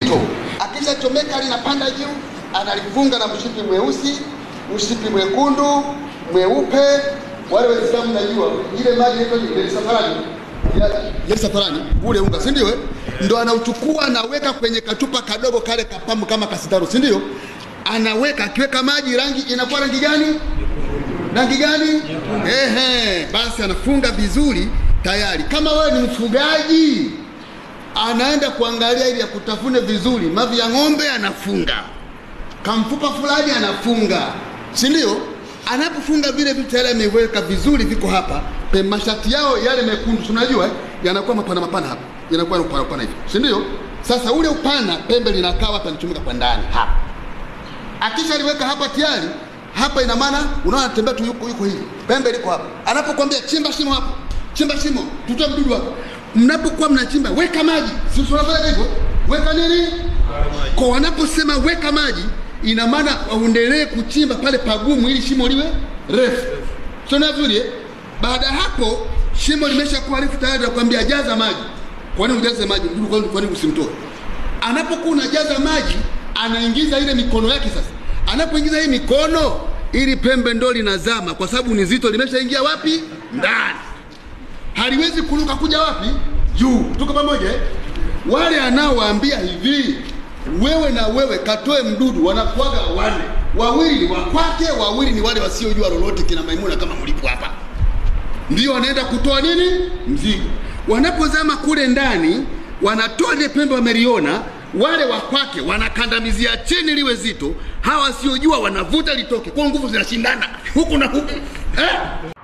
zito. Akishachomeka linapanda juu, analifunga na mshipi mweusi, mshipi mwekundu, mweupe. Wale Waislamu najua ile maji inaitwa ile safarani ile safarani, ule unga, si ndio? eh? Ndo anauchukua anaweka kwenye kachupa kadogo kale kapamu kama kasitaru, si ndio? Anaweka, akiweka maji rangi inakuwa rangi gani? rangi gani? Ehe, basi anafunga vizuri tayari. Kama wewe ni mfugaji, anaenda kuangalia ili akutafune vizuri, mavi ya ng'ombe anafunga, kamfupa fulani anafunga, si ndio? Anapofunga vile vitu tayari ameweka vizuri, viko hapa pe mashati yao yale mekundu, si unajua eh, yanakuwa mapana mapana hapa, yanakuwa na upana upana hivi, si ndio? Sasa ule upana, pembe linakaa hapa, linachomeka kwa ndani hapa akisha liweka hapa tayari hapa, ina maana unaona anatembea tu, yuko yuko hivi, pembe liko hapa. Anapokuambia chimba shimo hapo, chimba shimo, tutoe mdudu hapo. Mnapokuwa mnachimba, weka maji, si tunafanya hivyo, weka nini kwa wanaposema weka maji, ina maana waendelee kuchimba pale pagumu, ili shimo liwe refu. Sio vizuri eh? Baada ya hapo shimo limeshakuwa refu tayari, nakwambia jaza maji. Kwa nini ujaze maji? Mdudu kwa nini- kwa nini usimtoe? anapokuwa unajaza maji anaingiza ile mikono yake sasa anapoingiza hii mikono ili pembe ndo linazama kwa sababu ni zito limeshaingia wapi ndani haliwezi kuruka kuja wapi juu tuko pamoja eh? wale anaowaambia hivi wewe na wewe katoe mdudu wanakuaga wane wawili ni wakwake wawili ni wale wasiojua lolote kina maimuna kama mlipo hapa ndio wanaenda kutoa nini mzigo. Wanapozama kule ndani, wanatoa ile pembe wameliona, wale wa kwake wanakandamizia chini liwe zito, hawa wasiojua wanavuta litoke, kwa nguvu zinashindana huku na huku eh?